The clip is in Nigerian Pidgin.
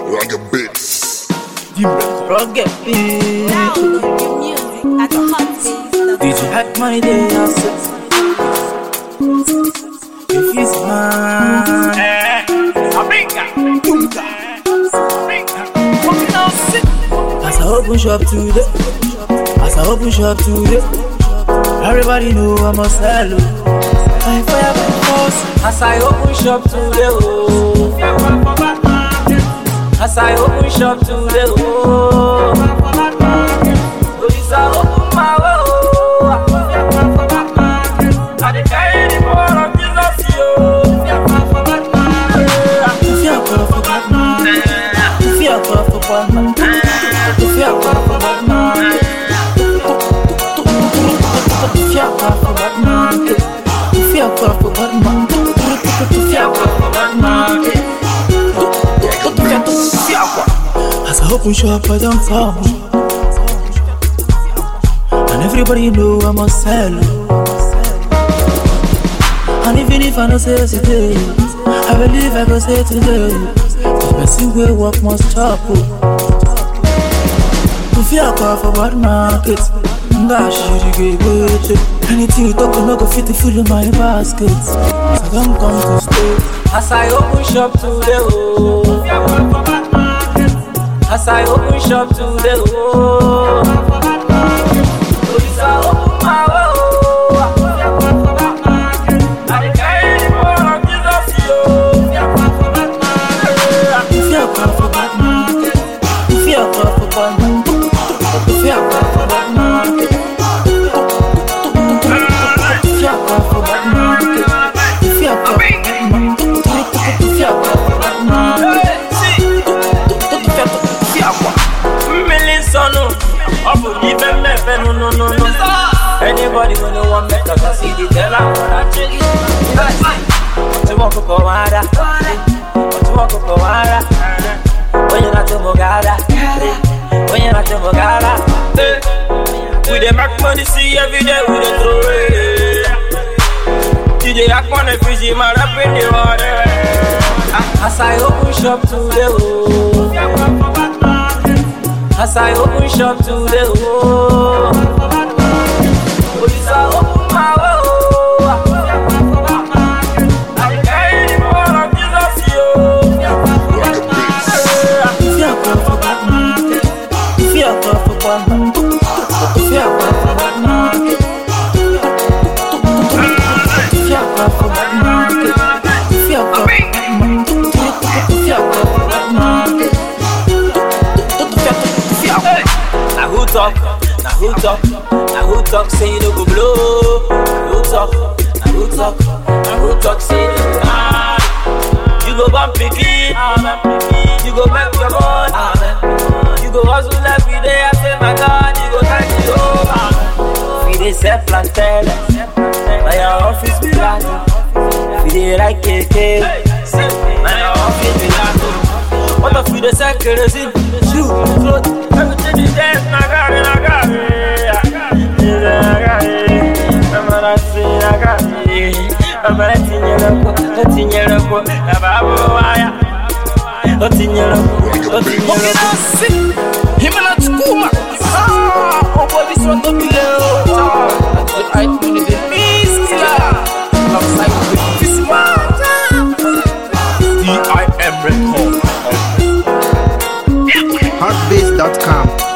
Rocket Bits. Rugged beat. Download music at hotbeat.com. Did you hack my day? I said, if it's mine. As I open shop today, as I open shop today, everybody know I'm a sell. I fire my force. As I open shop today, oh. As I open shop today, oh. Police are open my way, oh. I dey carry the power of Jesus, yo. If you're a for Batman, if you're a for Batman, if you're a for Batman, if you're a for Batman, if you're a for Batman, if you're a for Batman, as I open shop, I don't fall. And everybody know I'm a seller. And even if I don't say it today, I believe I go say it today. Cause person will work must chop. If you call for bad market, that shit you get with Anything you talk, no go fit to fill in my basket. So don't come to stay. As I open shop today, oh. As I open shop today, oh. Police are open my way, oh. I dey carry the power of Jesus, yo. If you're call for Batman, if you're call for Batman, if you're call for Batman, if you're call for Batman, if you're call for Batman, if you're call for Batman, Million son, oh, of even me, no, no, no, no. Anybody when you want me, cause I see the tell I'm gonna check it. What you walk up on water? What you walk up on water? When you're not to Mogada, when you're not to Mogada. We dey make money, see every day we dey throw it. DJ Akman and Fiji, my rap in the water. As I open shop today, oh. As I open shop today, oh. Police are open my way, oh. I dey carry the power of Jesus, yo. Rocket Bits. If you're call for Batman, if you're call for Batman, if you're call for Batman, if you're call for Batman, if you're call for Batman, if you're call for Batman, Now who talk? Now who talk? Now who talk? Say you no go blow. Now who talk? Now who talk? Now who talk? Say you no go hard. You go bump picky, you go make your money, you go hustle every day. I say my God, you go thank you over. We dey sell plantain, na your office be like. We dey like keke, na your office be like. What if you dey sell kerosene, shoe, cloth, everything is there. Na gari, na gari, na gari. I'm gonna say na gari. I'm gonna tinyere ko, tinyere ko, na babu waya. O tinyere ko, o tinyere ko. Himela Chukuma. Ah, oh boy, this one don't be there. oh. I money the Miss Killer. Alongside with this man. D.I.M. Record. Hotbase.com.